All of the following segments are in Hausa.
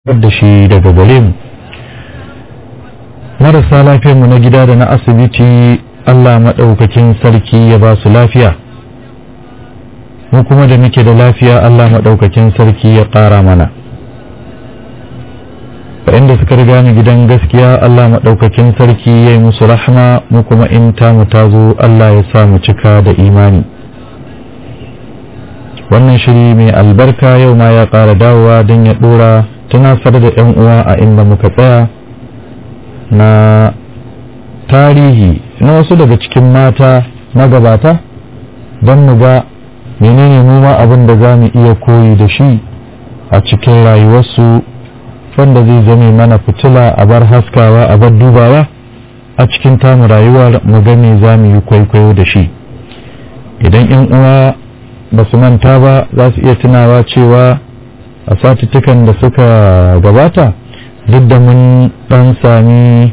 da shi daga gare mu marasa lafiyarmu na gida da na asibiti Allah maɗaukakin sarki ya ba su lafiya mu kuma da muke da lafiya Allah maɗaukakin sarki ya ƙara mana waɗanda suka riga mu gidan gaskiya Allah maɗaukakin sarki ya yi musu rahma mu kuma in tamu ta zo Allah ya sa mu cika da imani wannan shiri mai albarka yau ma ya ƙara dawowa don ya ɗora tunasar da 'yan uwa a inda muka tsaya na tarihi na wasu daga cikin mata magabata don mu ga menene mu ma abin da za mu iya koyi da shi a cikin rayuwarsu wanda zai zame mana fitila a bar haskawa a bar dubawa a cikin tamu rayuwar mu ga me za mu yi kwaikwayo da shi idan 'yan uwa ba su manta ba za su iya tunawa cewa a satuttukan da suka gabata duk da mun dan sami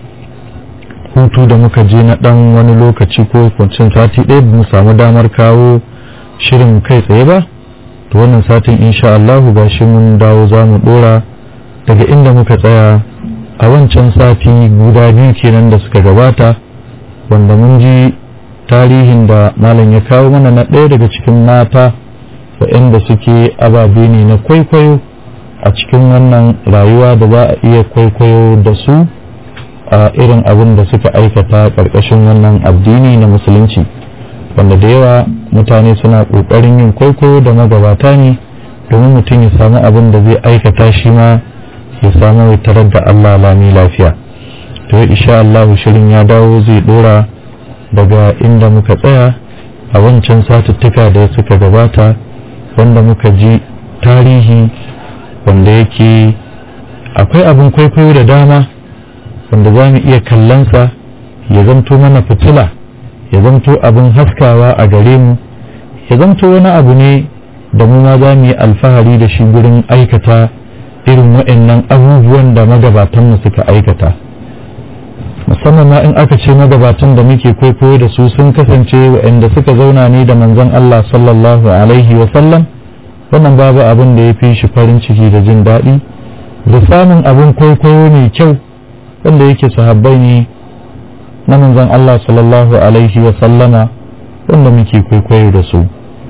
hutu da muka je na dan wani lokaci ko kwancin sati ɗaya mu samu damar kawo shirin kai tsaye ba to wannan satin insha Allahu ga shi mun dawo za mu dora daga inda muka tsaya a wancan sati guda biyu kenan da suka gabata wanda mun ji tarihin da malam ya kawo mana na ɗaya daga cikin mata waɗanda suke ababe ne na kwaikwayo a cikin wannan rayuwa da za a iya kwaikwayo da su a irin abin da suka aikata ƙarƙashin wannan addini na musulunci wanda da yawa mutane suna ƙoƙarin yin kwaikwayo da magabata ne domin mutum ya samu abin da zai aikata shi ma ya samu ya tarar da Allah lami lafiya to insha Allah shirin ya dawo zai dora daga inda muka tsaya a wancan satuttuka da suka gabata wanda muka ji tarihi wanda yake akwai abin kwaikwayo da dama wanda za mu iya kallonsa ya zamto mana fitila ya zamto abin haskawa a gare mu ya zamto wani abu ne da mu ma za mu yi alfahari da shi gurin aikata irin waɗannan abubuwan da magabatanmu suka aikata musamman ma in aka ce magabatan da muke kwaikwayo da su sun kasance waɗanda suka zauna ne da manzon Allah sallallahu alaihi wa sallam wannan babu abin da ya fi shi farin ciki da jin daɗi da samun abin kwaikwayo mai kyau wanda yake sahabbai ne na manzon Allah sallallahu alaihi wa sallama wanda muke kwaikwayo da su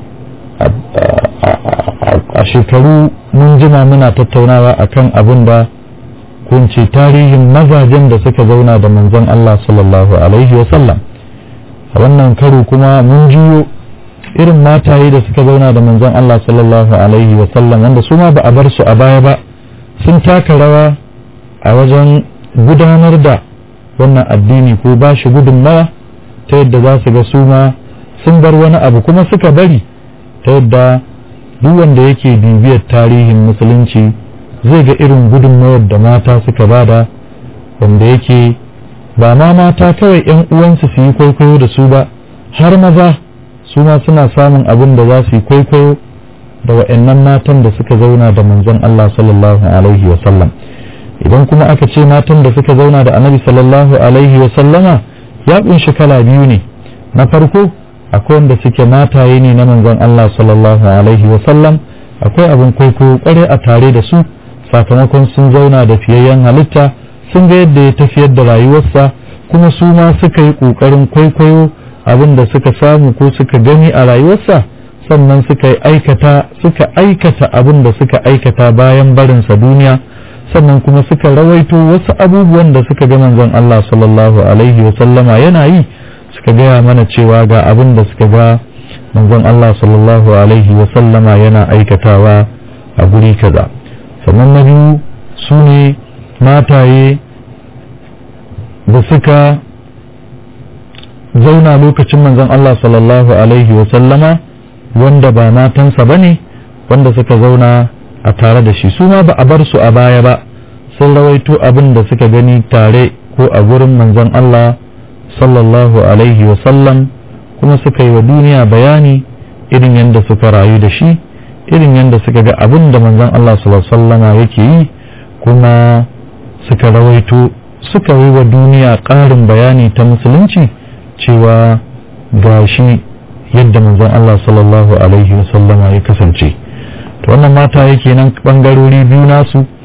a shekaru mun jima muna tattaunawa akan abin da kunce tarihin mazajen da suka zauna da manzon Allah sallallahu alaihi wa sallam a wannan karo kuma mun jiyo irin mataye da suka zauna da manzon Allah sallallahu alaihi wa sallam wanda su ma ba a bar su a baya ba sun taka rawa a wajen gudanar da wannan addini ko ba shi gudunmawa ta yadda za su ga su ma sun bar wani abu kuma suka bari ta yadda duk wanda yake bibiyar tarihin musulunci zai ga irin gudunmawar da mata suka bada wanda yake ba ma mata kawai 'yan uwansu su yi kwaikwayo da su ba har maza su ma suna samun abin da za su yi kwaikwayo da wa'annan matan da suka zauna da manzon Allah sallallahu alaihi wa sallam idan kuma aka ce matan da suka zauna da annabi sallallahu alaihi wa sallama ya kunshi kala biyu ne na farko akwai wanda suke mataye ne na manzon Allah sallallahu alaihi wa sallam akwai abin kwaikwayo kware a tare da su sakamakon sun zauna da fiyayyen halitta sun ga yadda ya tafiyar da rayuwarsa kuma su ma suka yi ƙoƙarin kwaikwayo abin da suka samu ko suka gani a rayuwarsa sannan suka yi aikata suka aikata abin da suka aikata bayan barinsa duniya sannan kuma suka rawaito wasu abubuwan da suka ga manzon Allah sallallahu alaihi wa sallama yana yi suka gaya mana cewa ga abin da suka ga manzon Allah sallallahu alaihi wa sallama yana aikatawa a guri kaza sannan na biyu su ne mataye da suka zauna lokacin manzon Allah sallallahu alaihi wa sallama wanda ba matansa ba ne wanda suka zauna a tare da shi su ma ba a bar su a baya ba sun rawaito abin da suka gani tare ko a gurin manzon Allah sallallahu alaihi wa sallam kuma suka yi wa duniya bayani irin yadda suka rayu da shi irin yadda suka ga abin da manzon Allah sallallahu alaihi wasallama yake yi kuma suka rawaito suka yi wa duniya ƙarin bayani ta musulunci cewa ga shi yadda manzon Allah sallallahu alaihi wasallama ya kasance to wannan mata yake nan bangarori biyu nasu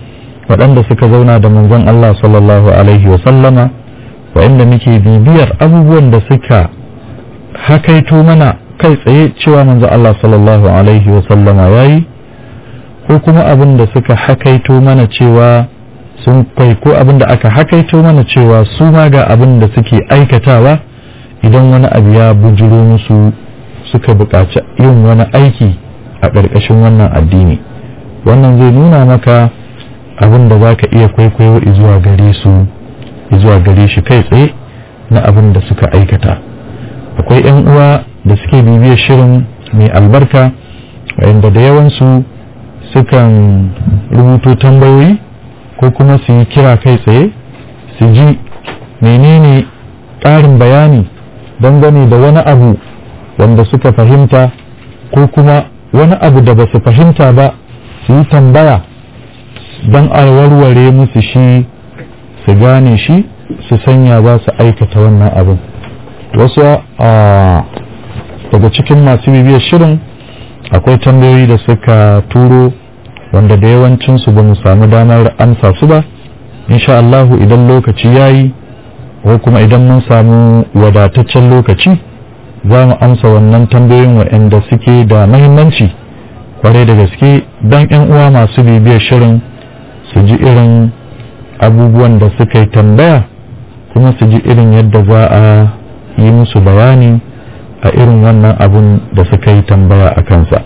waɗanda suka zauna da manzon Allah sallallahu alaihi wa sallama waɗanda muke bibiyar abubuwan da suka hakaito mana kai tsaye cewa manzon Allah sallallahu alaihi wa sallama yayi ko kuma abin da suka hakaito mana cewa sun kai ko abin da aka hakaito mana cewa su ma ga abin da suke aikatawa idan wani abu ya bujiro musu suka buƙaci yin wani aiki a ƙarƙashin wannan addini wannan zai nuna maka abin da za ka iya kwaikwayo zuwa gare su zuwa gare shi kai tsaye na abin da suka aikata akwai 'yan uwa da suke bibiyar shirin mai albarka wayanda da yawansu sukan rubuto tambayoyi ko kuma su yi kira kai tsaye su ji menene ƙarin bayani dangane da wani abu wanda suka fahimta ko kuma wani abu da ba su fahimta ba su yi tambaya don a warware musu shi su gane shi su sanya ba su aikata wannan abin wasu daga cikin masu bibiyar shirin akwai tambayoyi da suka turo wanda da yawancinsu ba mu samu damar amsa su ba insha Allahu idan lokaci ya yi ko kuma idan mun samu wadataccen lokaci za mu amsa wannan tambayoyin waɗanda suke da mahimmanci kwarai da gaske don 'yan uwa masu bibiyar shirin su ji irin abubuwan da suka yi tambaya kuma su ji irin yadda za a yi musu bayani a irin wannan abun da suka yi tambaya a kansa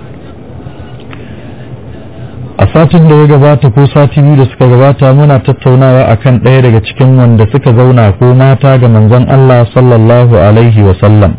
a satin da ya gabata ko sati biyu da suka gabata muna tattaunawa akan ɗaya daga cikin wanda suka zauna ko mata ga manzon Allah sallallahu alaihi wa sallam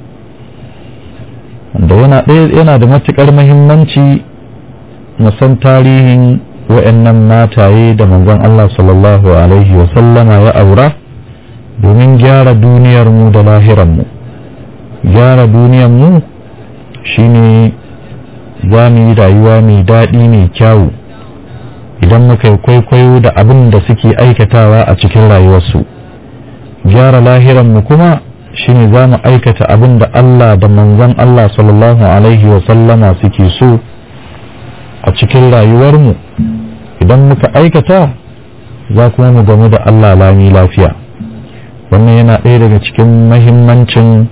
wanda yana ɗaya yana da matukar muhimmanci musan tarihin wa'annan mataye da manzon Allah sallallahu alaihi wa sallama ya aura domin gyara duniyar mu da lahiran mu gyara duniyar mu shine za mu yi rayuwa mai daɗi mai kyawu idan muka yi kwaikwayo da abin da suke aikatawa a cikin rayuwarsu gyara lahiranmu kuma shine za mu aikata abin da Allah da manzon Allah sallallahu alaihi wasallama suke so a cikin rayuwarmu idan muka aikata za kuma mu gamu da Allah lami lafiya wannan yana ɗaya daga cikin mahimmancin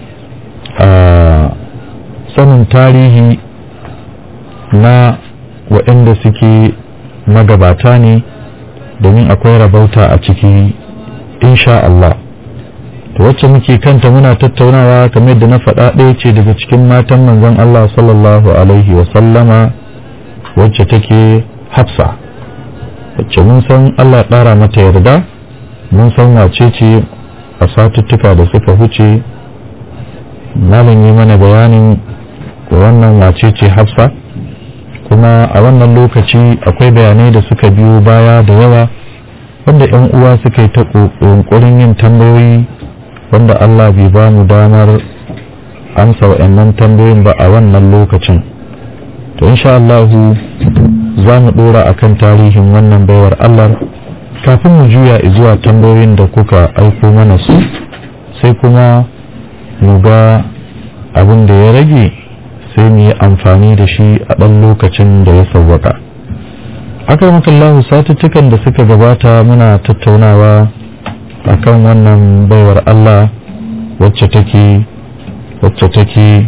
sanin tarihi na waɗanda suke magabata ne domin akwai rabauta a ciki insha Allah to wacce muke kanta muna tattaunawa kamar da na faɗa ɗaya ce daga cikin matan manzon Allah sallallahu alaihi wa sallama wacce take hafsa wacce mun san Allah ɗara mata yarda mun san wace ce a satuttuka da suka huce malam yi mana bayanin wannan wace ce hafsa kuma a wannan lokaci akwai bayanai da suka biyo baya da yawa wanda 'yan uwa suka yi ta ƙoƙarin yin tambayoyi wanda Allah bai ba mu damar amsa wa'annan tambayoyin ba a wannan lokacin to insha Allah za mu ɗora a kan tarihin wannan baiwar Allah kafin mu juya zuwa tambayoyin da kuka aiko mana su sai kuma mu ga abin da ya rage sai mu yi amfani da shi a ɗan lokacin da ya sauwaka akramakallahu satuttukan da suka gabata muna tattaunawa akan wannan baiwar Allah wacce take wacce take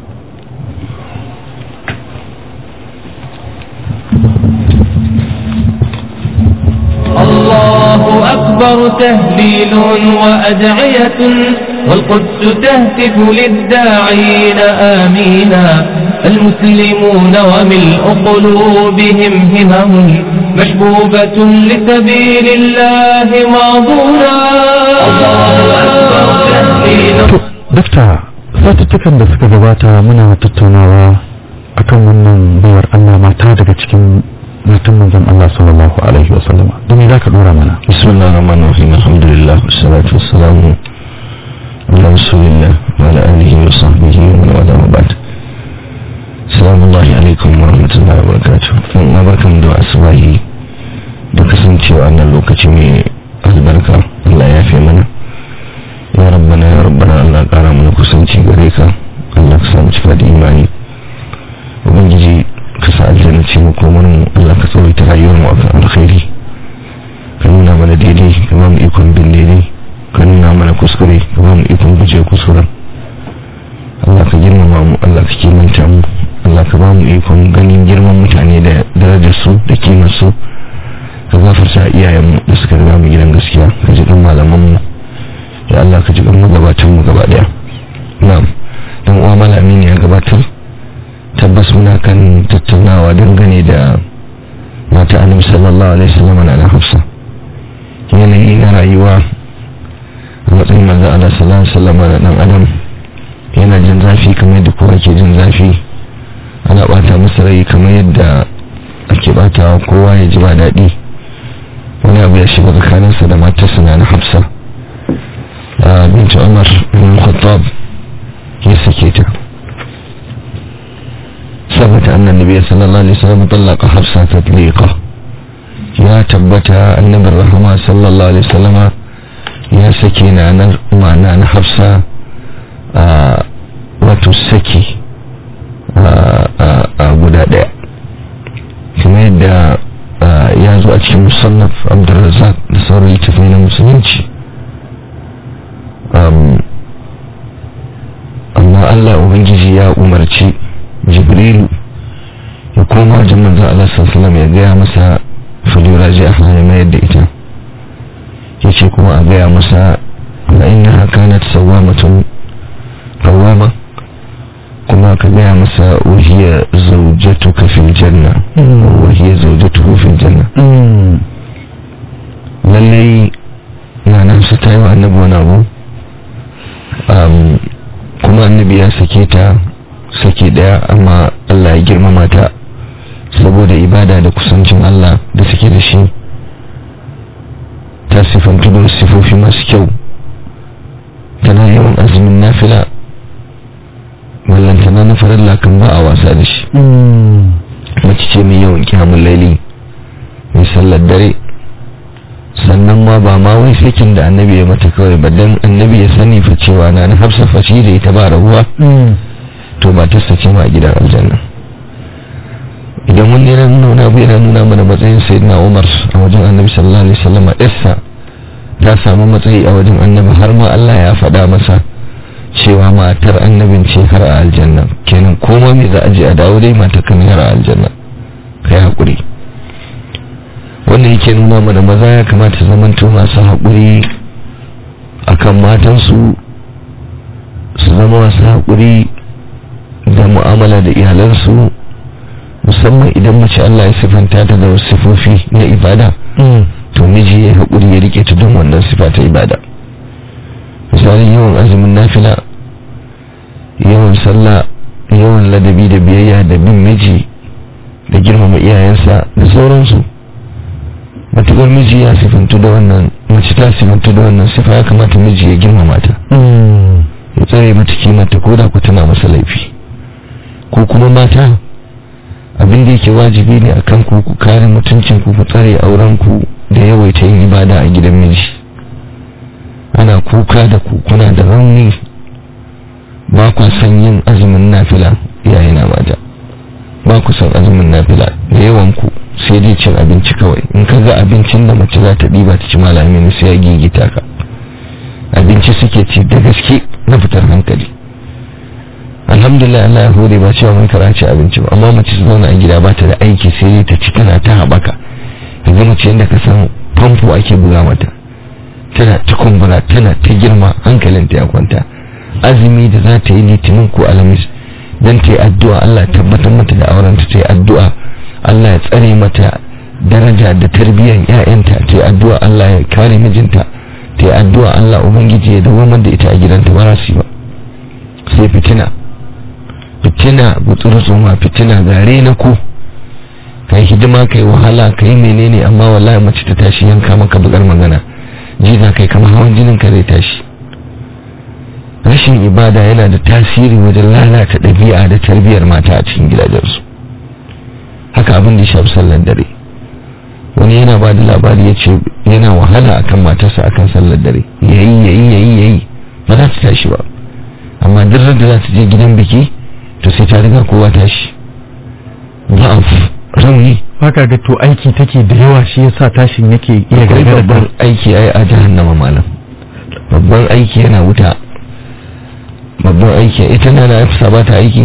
الله أكبر تهليل وأدعية والقدس تهتف للداعين آمينا المسلمون وملء قلوبهم همم مشبوبة لسبيل الله ماضونا الله أكبر تهليل dakta satuttukan da suka gabata muna tattaunawa akan wannan baiwar Allah mata daga cikin matan manzon Allah sallallahu alaihi wasallam da me zaka dora mana بسم الله الرحمن الرحيم الحمد لله والصلاة والسلام على رسول الله وعلى آله وصحبه ومن والاه وبعد السلام الله عليكم ورحمة الله وبركاته na barkan da asubahi da kasancewa annan lokaci mai albarka Allah ya fi mana ya rabbana ya rabbana Allah kara mana kusanci gare ka Allah ka samu cika da imani ubangiji ka sa aljanna ce mu komar mu Allah ka tsawaita rayuwar mu akan alkhairi kuskure ka ba mu ikon guje kuskuren Allah ka girmama mu Allah ka kimanta mu Allah ka ba mu ikon ganin girman mutane da darajar su da kimar su ka gafarta iyayen mu da suka riga mu gidan gaskiya ka ji kan malaman mu ya Allah ka ji kan magabatan mu gaba daya na'am dan uwa malami ne ya gabatar tabbas muna kan tattaunawa dangane da mata annabi sallallahu alaihi wasallam na Hafsa yanayi na rayuwa a matsayin manzo Allah sallallahu alaihi wasallam da dan adam yana jin zafi kamar yadda kowa ke jin zafi ana bata masa rai kamar yadda ake batawa kowa ya ji ba daɗi wani abu ya shiga tsakaninsa da matarsa na Hafsa binta Umar bin Khattab ya sake ta ثبت أن النبي صلى الله عليه وسلم طلق حفصة تطليقة يا تبت النبي الرحمة صلى الله عليه وسلم يا سكينة معنى أن حفصة وتسكي guda ɗaya kuma yadda ya zo a cikin musannaf abdulrazak da sauran littafai na musulunci amma allah ubangiji ya umarci jibrilu ya koma wajen manzan Allah sallallahu ya gaya masa falura ji a hanyar mayar da ita ya ce kuma a gaya masa na ina kanat sawamatun kawama kuma ka gaya masa wahiyar zaujatu kafin janna wahiyar zaujatu kafin janna lallai na nan su ta yi wa annabi wani abu kuma annabi ya sake ta sake daya amma Allah ya girmama ta saboda ibada da kusancin Allah da suke da shi ta sifantu da sifofi masu kyau tana yawan azumin nafila wallantana na farilla kan ba a wasa da shi mace ce mai yawan kyamun laili mai sallar dare sannan ma ba ma wai sakin da annabi ya mata kawai ba dan annabi ya sani fa cewa na na hafsa fashi da ita ba rabuwa to ba ta sace ma a gidan aljanna idan wani yana nuna wani abu yana nuna mana matsayin sayyidina umar a wajen annabi sallallahu alaihi wasallam ɗarsa ta samu matsayi a wajen annabi har ma Allah ya faɗa masa cewa matar annabin ce har a aljanna kenan koma me za a je a dawo dai mata kan har a aljanna kai hakuri wannan yake nuna mana maza ya kamata zamanto masu haƙuri akan matansu su zama masu haƙuri da mu'amala da iyalansu musamman idan mace Allah ya sifanta ta da wasu sifofi na ibada to miji ya haƙuri ya rike ta don wannan sifa ta ibada misali yawan azumin nafila yawan sallah yawan ladabi da biyayya da bin miji da girmama iyayensa da sauransu matuƙar miji ya sifantu da wannan mace ta sifantu da wannan sifa ya kamata miji ya girmama ta ya tsare mata kimanta ko da ku tana masa laifi ko kuma mata abin da yake wajibi ne akan ku ku kare mutuncin ku ku tsare auren ku da yawaita yin ibada a gidan miji ana kuka da ku kuna da rauni ba ku san yin azumin nafila yayi na mata ba ku san azumin nafila da yawan ku sai dai cin abinci kawai in ka ga abincin da mace za ta ɗiba ta ci malami sai ya gigita ka abinci suke ci da gaske na fitar hankali alhamdulillah Allah ya hore ba cewa mun karanci abinci ba amma mace su zauna a gida ba ta da aiki sai dai ta ci tana ta haɓaka yanzu mace yadda ka san famfo ake buga mata tana ta kumbura tana ta girma hankalinta ya kwanta azumi da za ta yi litinin ko alamis don ta yi addu'a Allah tabbatar mata da aurenta ta yi addu'a Allah ya tsare mata daraja da tarbiyyar 'ya'yanta ta yi addu'a Allah ya kare mijinta ta yi addu'a Allah ubangiji ya dawo da ita a gidanta ba su ba sai fitina fitina gutsurutsuma fitina gare na ku ka yi hidima ka yi wahala ka yi menene amma wallahi mace ta tashi yanka maka bukar magana ji za ka yi kama hawan jinin ka zai tashi rashin ibada yana da tasiri wajen lalata ɗabi'a da tarbiyyar mata a cikin gidajensu haka abin da ya shafi sallar dare wani yana ba da labari ya ce yana wahala akan matarsa akan sallar dare yayi yayi yayi yayi ba za ta tashi ba amma duk da za ta je gidan biki to sai ta riga kowa tashi ba'af rauni haka ga to aiki take da yawa shi yasa tashin yake iya akwai gagara babban aiki ai a jahannama malam babban aiki yana wuta babban aiki ita na na hafsa ba ta aiki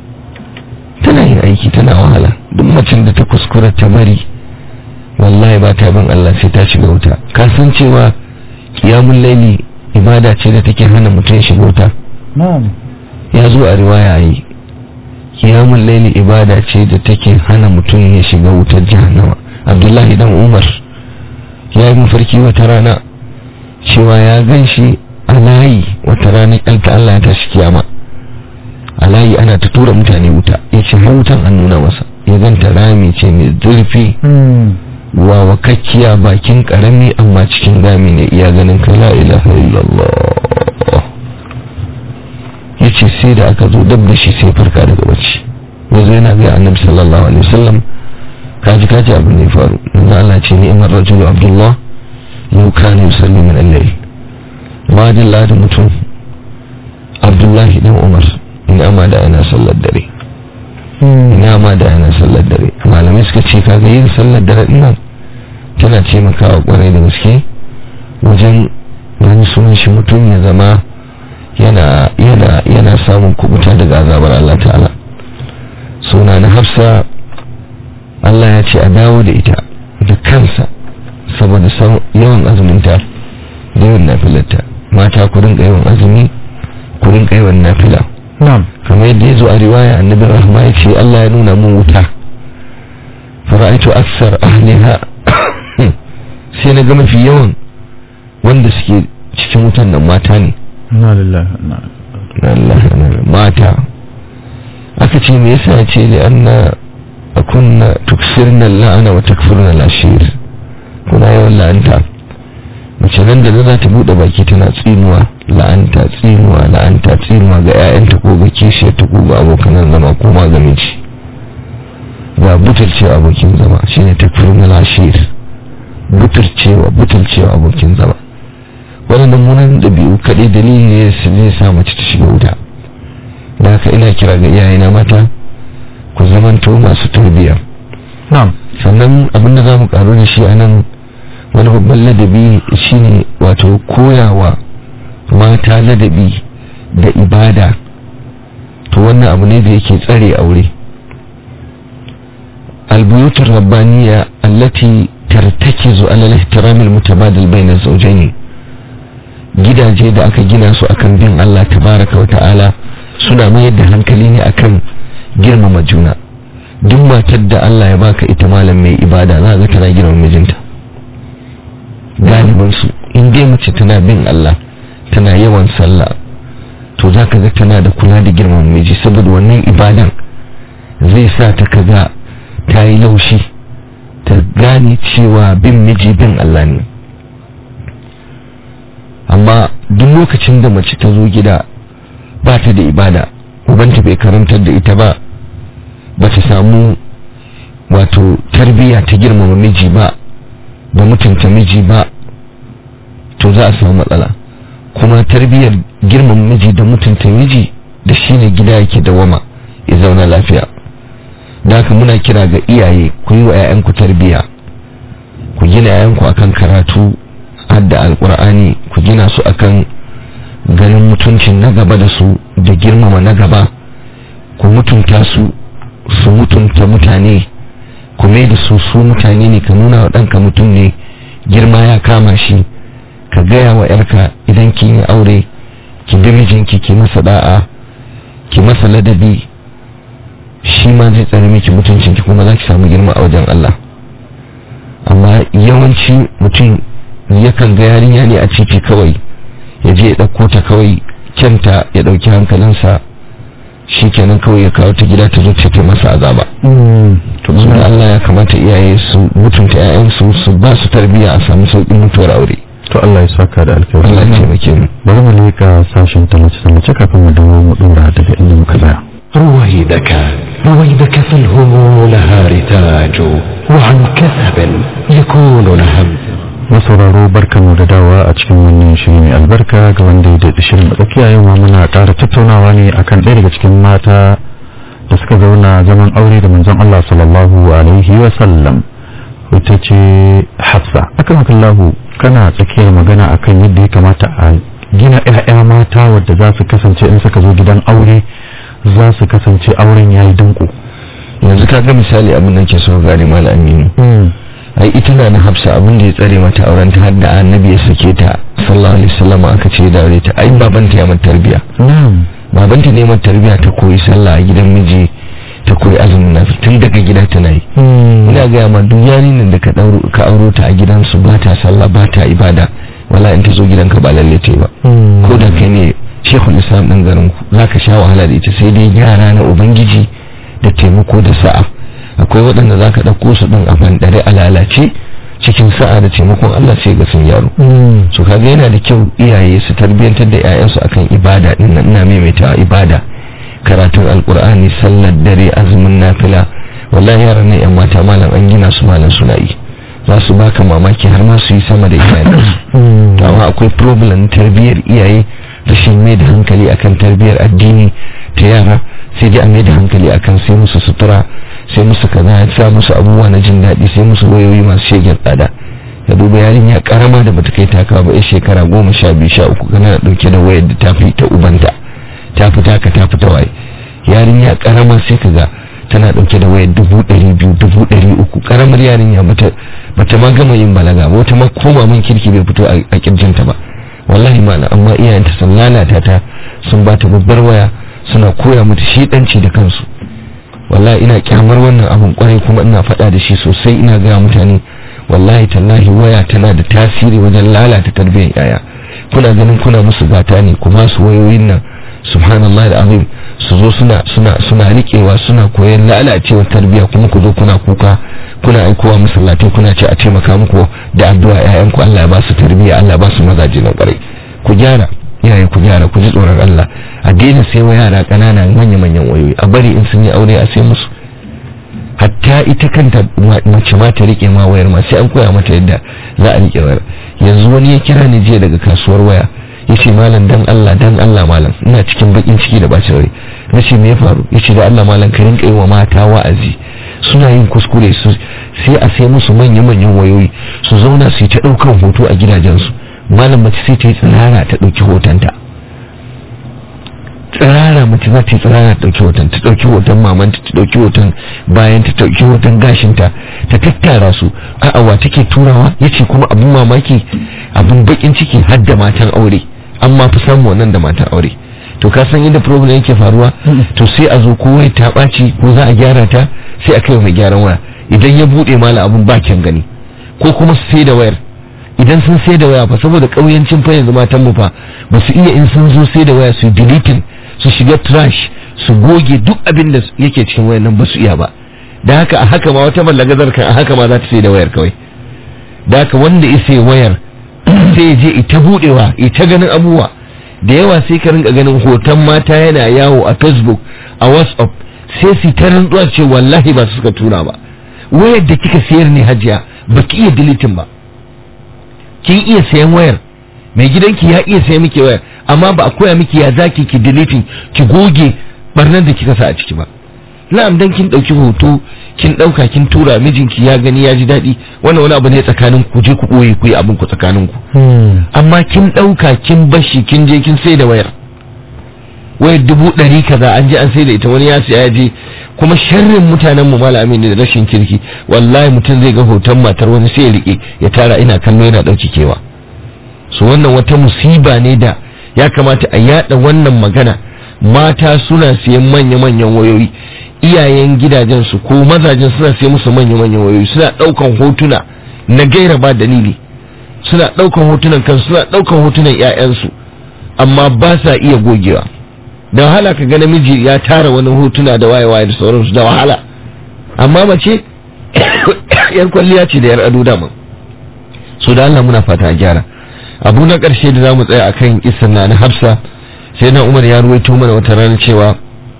tana yin aiki tana wahala duk macin da ta kuskura ta bari wallahi ba ta bin Allah sai ta shiga wuta ka san cewa kiyamun laili ibada ce da take hana mutum shiga wuta na'am ya zo a riwaya yi kiyamun laili ibada ce da take hana mutum ya shiga wutar jahannama abdullahi dan umar ya yi mafarki wata rana cewa ya gan shi a layi wata rana ƙalta Allah ya tashi kiyama a layi ana ta tura mutane wuta ya ce har wutan an nuna masa ya ganta rami ce mai zurfi wawakakkiya bakin karami amma cikin gami ne iya ganin ka la ilaha illallah ya ce sai da aka zo dab da shi sai farka daga bacci yanzu yana ga annabi sallallahu alaihi wasallam kaji kaji abin da ya faru yanzu Allah ce ni'mar rajulu abdullah yau kana yusalli min al-layl ma dalla da mutum abdullahi dan umar ina ma da yana sallar dare ina ma da yana sallar dare malamai suka ce kaga yin sallar dare nan tana taimakawa kwarai da gaske wajen wani sunan shi mutum ya zama yana yana yana samun kubuta daga azabar Allah ta'ala suna na hafsa Allah ya ce a dawo da ita da kansa saboda yawan azuminta da yawan nafilarta mata ku rinka yawan azumi ku rinka yawan nafila na'am kamar yadda ya zo a riwaya annabi rahma ya ce Allah ya nuna mun wuta fara'aitu aksar ahliha sai na ga mafi yawan wanda suke cikin wutan nan mata ne na lillahi Allah mata aka ce me yasa ce li anna kunna tuksirna la'ana wa takfurna al-ashir kuna yawan la'anta mace nan da za ta bude baki tana tsinuwa la'anta tsinuwa la'anta tsinuwa ga 'ya'yanta ko ga kishiyarta ko ga abokan zama ko ma ga miji ga butulcewa abokin zama shine takfurna al-ashir butulcewa butulcewa abokin zama waɗannan munan ɗabi'u kaɗai dalili ne su ne sa mace ta shiga wuta da haka ina kira ga iyayena mata ku zamanto masu tarbiyya na'am sannan abinda za mu karu da shi a nan wani babban ladabi shine wato koyawa mata ladabi da ibada to wannan abu ne da yake tsare aure albuyutar rabbaniya allati tartakizu ala al-ihtiram al-mutabadil bayna az-zawjayn gidaje da aka gina su akan bin Allah tabaraka wa ta'ala suna mayar da hankali ne akan girmama juna duk matar da Allah ya baka ita malam mai ibada za ga tana girmama mijinta galiban su in dai mace tana bin Allah tana yawan sallah to za ka ga tana da kula da girmama miji saboda wannan ibadan zai sa ta kaga ta yi laushi ta gane cewa bin miji bin Allah ne amma duk lokacin da mace ta zo gida ba ta da ibada ubanta bai karantar da ita ba ba ta samu wato tarbiyya ta girmama miji ba da mutunta miji ba to za a samu matsala kuma tarbiyyar girmama miji da mutunta miji da shine gida yake dawama ya zauna lafiya da haka muna kira ga iyaye ku yi wa 'ya'yanku tarbiyya ku gina 'ya'yanku akan karatu hadda alkur'ani ku gina su akan ganin mutuncin na gaba da su da girmama na gaba ku mutunta su su mutunta mutane ku mai da su su mutane ne ka nuna wa ɗanka mutum ne girma ya kama shi ka gaya wa yarka idan kin yi aure ki bi mijinki ki masa da'a ki masa ladabi shi ma zai tsare miki mutuncinki kuma za ki samu girma a wajen Allah amma yawanci mutum yakan ga yarinya ne a titi kawai ya je ya ɗauko ta kawai kyanta ya ɗauki hankalinsa shi kenan kawai ya kawo ta gida ta zo ta masa azaba to da Allah ya kamata iyaye su mutunta 'ya'yansu su ba su tarbiyya a samu sauƙin mutuwar aure to Allah ya saka da alkhairi Allah ya taimake mu bari mu leka sashen tallace tallace kafin mu dawo mu dora daga inda muka tsaya رويدك رويدك فالهموم لها رتاج وعن كثب يكون لهم masauraro barkanmu da dawa a cikin wannan shiri mai albarka ga wanda ya daɗi shirin tsakiya yau ma muna ƙara tattaunawa ne akan ɗaya daga cikin mata da suka zauna zaman aure da manzon Allah sallallahu alaihi wa sallam ita ce Hafsa akramakallahu kana tsakiyar magana akan yadda ya kamata a gina 'ya'ya mata wadda za su kasance in suka zo gidan aure za su kasance auren yayi danko yanzu ka ga misali abin da ke so gane mala aminu ai ita na na hafsa abin da ya tsare mata auren ta hadda annabi ya sake ta sallallahu alaihi wasallam aka ce da aure ta ai babanta ya mata tarbiya babanta ne mata tarbiya ta koyi sallah a gidan miji ta koyi azumin nafi tun daga gida tana yi ina ga ma duk yarinin da ka dauro ka auro ta a gidansu ba ta sallah ba ta ibada wala in ta zo gidanka ba lalle ta yi ba ko da kai ne shekul islam din garin ku zaka sha wahala da ita sai dai yara na ubangiji da taimako da sa'a akwai waɗanda za ka ɗauko su ɗin a bandare a lalace cikin sa'a da taimakon Allah sai ga sun yaro so kaga yana da kyau iyaye su tarbiyyantar da 'ya'yansu akan ibada din nan ina maimaitawa ibada karatun alkur'ani sallar dare azumin nafila wallahi yaran nan yan mata malam an gina su malam suna yi za su baka mamaki har ma su yi sama da iyayensu to amma akwai problem tarbiyyar iyaye rashin mai da hankali akan tarbiyyar addini ta yara sai dai a mai da hankali akan sai musu sutura sai musu kaza ya sa musu abubuwa na jin daɗi sai musu wayoyi masu shegen tsada ka duba yarinya karama da bata kai taka ba ya shekara goma sha biyu sha uku kana dauke da wayar da ta fi ta ubanta ta fi taka ta fi ta waye yarinya karama sai ka ga tana dauke da wayar dubu ɗari biyu dubu ɗari uku karamar yarinya bata bata ma gama yin balaga ba wata ma koma min kirki bai fito a kirjinta ba wallahi mana amma iyayenta sun lalata ta sun ba ta babbar waya suna koya mata shiɗanci da kansu wallahi ina kyamar wannan abun kwarai kuma ina faɗa da shi sosai ina gaya mutane wallahi tallahi waya tana da tasiri wajen lalata tarbiyyar yaya kuna ganin kuna musu gata ne kuma su wayoyin nan subhanallah da azim su zo suna suna suna rikewa suna koyon lalacewar tarbiyya kuma ku zo kuna kuka kuna aikowa masallatai kuna ce a taimaka muku da addu'a ƴaƴanku Allah ya ba su tarbiyya Allah ya ba su mazaje na ƙwarai ku gyara iyaye ku gyara ku ji tsoron Allah a daina sai wa yara ƙanana manya manyan wayoyi a bari in sun yi aure a sai musu hatta ita kanta mace ma ta rike ma wayar ma sai an koya mata yadda za a rike wayar yanzu wani ya kira ni jiya daga kasuwar waya yace malam dan Allah dan Allah malam ina cikin bakin ciki da bacin rai nace me ya faru yace da Allah malam ka rinka yi wa mata wa'azi suna yin kuskure su sai a sai musu manya manyan wayoyi su zauna su yi ta daukan hoto a gidajensu malam mace sai ta yi tsirara ta dauki hotonta tsirara mace za ta yi tsirara ta dauki hoton ta dauki hoton mamanta ta dauki hoton bayan ta dauki hoton gashinta ta tattara su a'a wa take turawa yace kuma abun mamaki abun bakin ciki har da matan aure amma fi samu wannan da matan aure to ka san yadda problem yake faruwa to sai a zo ko wai ta ɓaci ko za a gyara ta sai a kai mai gyaran waya idan ya buɗe mala abun bakin gani ko kuma su sai da wayar idan sun sai da waya fa saboda ƙauyancin fa yanzu matan mu fa ba su iya in sun zo sai da waya su deleting su shiga trash su goge duk abin da yake cikin wayar nan ba su iya ba da haka a haka ma wata ballagazar kan a haka ma za ta sai da wayar kawai da haka wanda ya sai wayar sai je ita budewa ita ganin abubuwa da yawa sai ka rinka ganin hoton mata yana yawo a facebook a whatsapp sai su ta rantsuwa ce wallahi ba su suka tura ba wayar da kika sayar ne hajiya ba ki iya deleting ba kin iya sayan wayar mai gidanki ya iya sayan miki wayar amma ba a koya miki ya zaki ki deleting ki goge barnar da kika sa a ciki ba na'am dan kin dauki hoto kin dauka kin tura mijinki ya gani ya ji daɗi wannan wani abu ne tsakanin ku je ku boye ku yi abin ku tsakanin ku amma kin dauka kin bashi kin je kin sai da wayar wayar dubu ɗari kaza an je an sai da ita wani ya siya ya je kuma sharrin mutanen mu malami ne da rashin kirki wallahi mutum zai ga hoton matar wani sai ya rike ya tara ina kallo yana dauki kewa so wannan wata musiba ne da ya kamata a yada wannan magana mata suna siyan manya-manyan wayoyi iyayen gidajen su ko mazajen suna siyan musu manya-manyan wayoyi suna daukan hotuna na gaira ba dalili suna daukan hotunan kansu suna daukan hotunan ƴaƴansu amma ba sa iya gogewa da wahala ka ga namiji ya tara wani hotuna da waye-waye da sauransu da wahala amma mace yar kwalliya ce da yar ado dama so da Allah muna fata a gyara abu na ƙarshe da zamu tsaya akan kisan na na Hafsa sai na Umar ya ruwaito mana wata rana cewa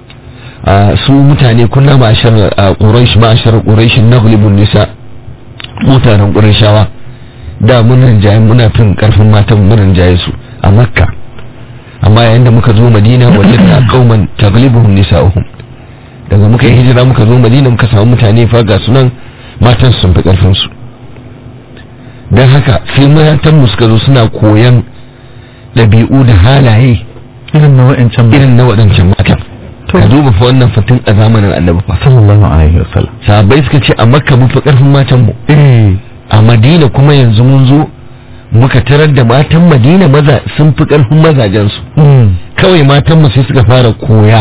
su mutane kunna ma'ashar Quraysh ma'ashar Quraysh naghlibun nisa mutanen Qurayshawa da mun rinjaye muna fin karfin matan mun rinjaye su a Makka amma yayin da muka zo Madina wajadna qauman taghlibuhum nisa'uhum daga muka yi hijira muka zo Madina muka samu mutane fa ga sunan matan sun fi karfin su don haka sai matanmu suka zo suna koyan ɗabi'u da halaye irin na wa'ancan irin na waɗancan matan To. ka duba fa wannan fatin a zamanin annabi fa sallallahu alaihi wasallam sahabbai suka ce a makka mun fi ƙarfin matan mu eh a madina kuma yanzu mun zo muka tarar da matan madina maza sun fi ƙarfin mazajensu mm. kawai matan mu sai suka fara koya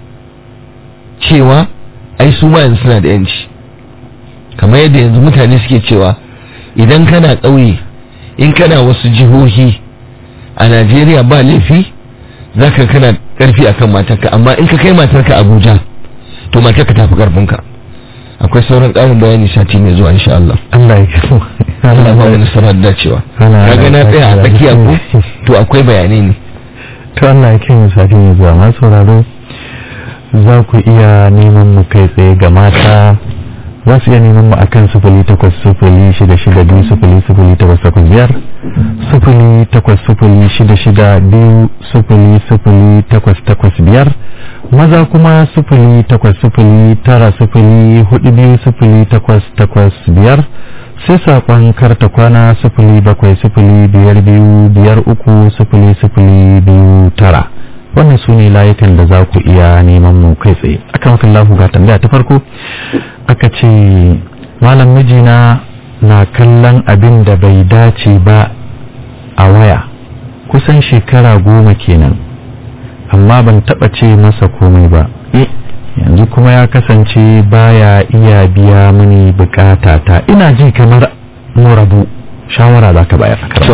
cewa ai su ma yanzu suna da yanci kamar yadda yanzu mutane suke cewa idan kana ƙauye in kana wasu jihohi a Najeriya ba laifi zaka kana ƙarfi akan matarka amma in ka kai matarka Abuja to matarka ta fi ƙarfinka akwai sauran ƙarin bayani sati mai zuwa insha Allah Allah ya kawo Allah ba mu nasarar dacewa Allah ya kaga na tsaya a tsakiya ko to akwai bayanai ne to Allah ya kai sati mai zuwa masu sauraro za ku iya neman mu kai tsaye ga mata za su iya neman mu akan sufuli takwas sufuli shida shida biyu sufuli sufuli takwas takwas biyar sufuli takwas sufuli shida shida biyu sufuli sufuli takwas takwas biyar maza kuma sufuli takwas sufuli tara sufuli hudu biyu sufuli takwas takwas biyar sai saƙon karta kwana sufuli bakwai sufuli biyar biyu biyar uku sufuli sufuli biyu tara wannan su ne layukan da za ku iya neman mu kai tsaye akan wakan lahu ga tambaya ta farko aka ce malam mijina na kallon abin da bai dace ba a waya kusan shekara goma kenan amma ban taba ce masa komai ba yanzu kuma ya kasance baya iya biya mini bukata ta ina ji kamar mu rabu shawara za ka bayar To,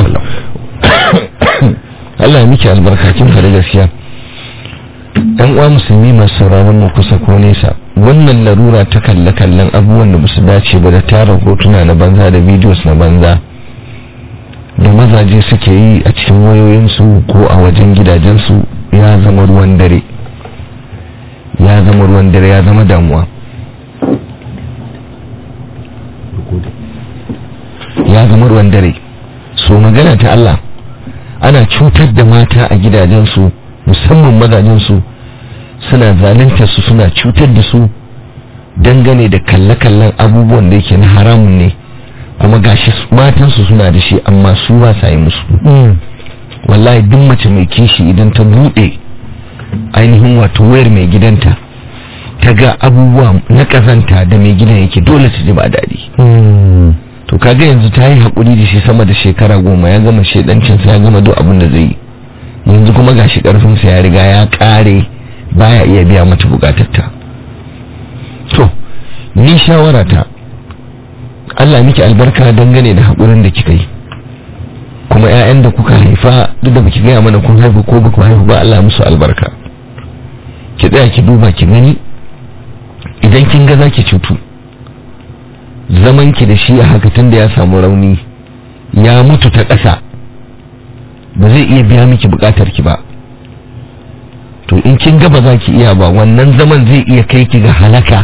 Allah ya miki albarka kin faɗi gaskiya ɗan uwa musulmi masu sauraron mu kusa ko nesa wannan larura ta kalle kallon abubuwan da basu dace ba da tara hotuna na banza da videos na banza da mazaje suke yi a cikin wayoyinsu ko a wajen gidajensu ya zama ruwan dare ya zama ruwan dare ya zama damuwa ya zama ruwan dare so magana ta Allah ana cutar da mata a gidajensu musamman mazajensu suna zalunta su suna cutar da su dangane da kalle-kallen abubuwan da yake na haramun ne kuma gashi su- matansu suna da shi amma su ba sa yi musu wallahi duk mace mai kishi idan ta bude ainihin wato wayar mai gidanta ta ga abubuwa na kazanta da mai gidan yake dole ta ji ba daɗi to kaga yanzu ta yi haƙuri da shi sama da shekara goma ya gama shaidancinsa ya gama duk abin da zai yi yanzu kuma gashi ƙarfinsa ya riga ya ƙare baya iya biya mata buƙatarta to ni shawarata Allah miki albarka dangane da haƙurin da kika yi kuma 'ya'yan da kuka haifa duk da baki gaya mana kun haifa ko baku haifa ba Allah ya musu albarka ki tsaya ki duba ki gani idan kin ga zaki cutu zaman ki da shi a haka tun da ya samu rauni ya mutu ta ƙasa ba zai iya biya miki buƙatar ki ba to in kin ga ba za ki iya ba wannan zaman zai iya kai ki ga halaka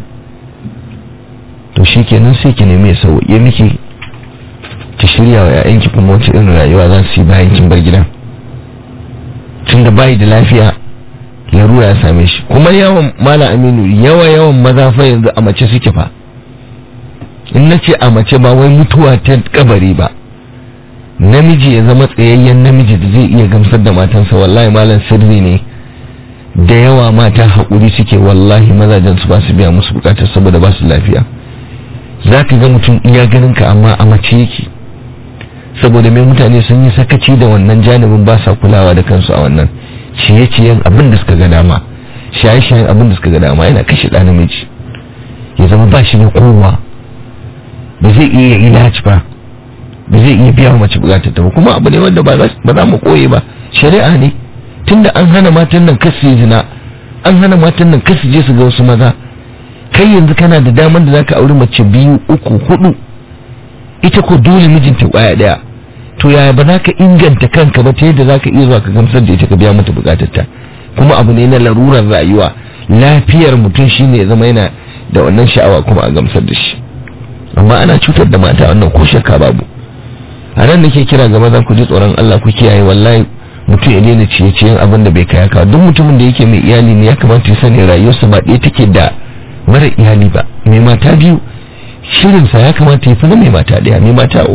to shi kenan sai ki nemi ya sauƙi miki ki shirya wa 'ya'yanki kuma wata irin rayuwa za su yi bayan kin bar gidan tun da bayi da lafiya larura ya same shi kuma yawan mala aminu yawa yawan maza fa yanzu a mace suke fa in na ce a mace ba wai mutuwa ta kabari ba namiji ya zama tsayayyen namiji da zai iya gamsar da matansa wallahi malam sirri ne da yawa mata haƙuri suke wallahi mazajen su ba su biya musu bukatar saboda ba su lafiya za ka ga mutum iya ganin ka amma a mace yake saboda mai mutane sun yi sakaci da wannan janibin ba sa kulawa da kansu a wannan ciye-ciyen abin da suka ga dama shaye-shayen abin da suka ga dama yana kashe ɗa namiji ya zama ba shi da kowa ba zai iya ilaci ba ba zai iya biya mace bukatar ta ba kuma abu ne wanda ba za mu koye ba shari'a ne tunda an hana matan nan kasu yi zina an hana matan nan kasu je su ga wasu maza kai yanzu kana da damar da zaka auri mace biyu uku hudu ita ko dole mijinta kwaya daya to yaya ba za ka inganta kanka ba ta yadda za ka iya zuwa ka gamsar da ita ka biya mata bukatarta kuma abu ne na larurar rayuwa lafiyar mutum shine ya zama yana da wannan sha'awa kuma a gamsar da shi amma ana cutar da mata wannan ko shakka babu a nan nake kira ga maza ku ji tsoron Allah ku kiyaye wallahi mutum ya daina ciye-ciyen abin da bai kaya ka duk mutumin da yake mai iyali ne ya kamata ya sani rayuwarsa ba ɗaya take da mara iyali ba mai mata biyu shirinsa ya kamata ya fi na mai mata ɗaya mai mata uku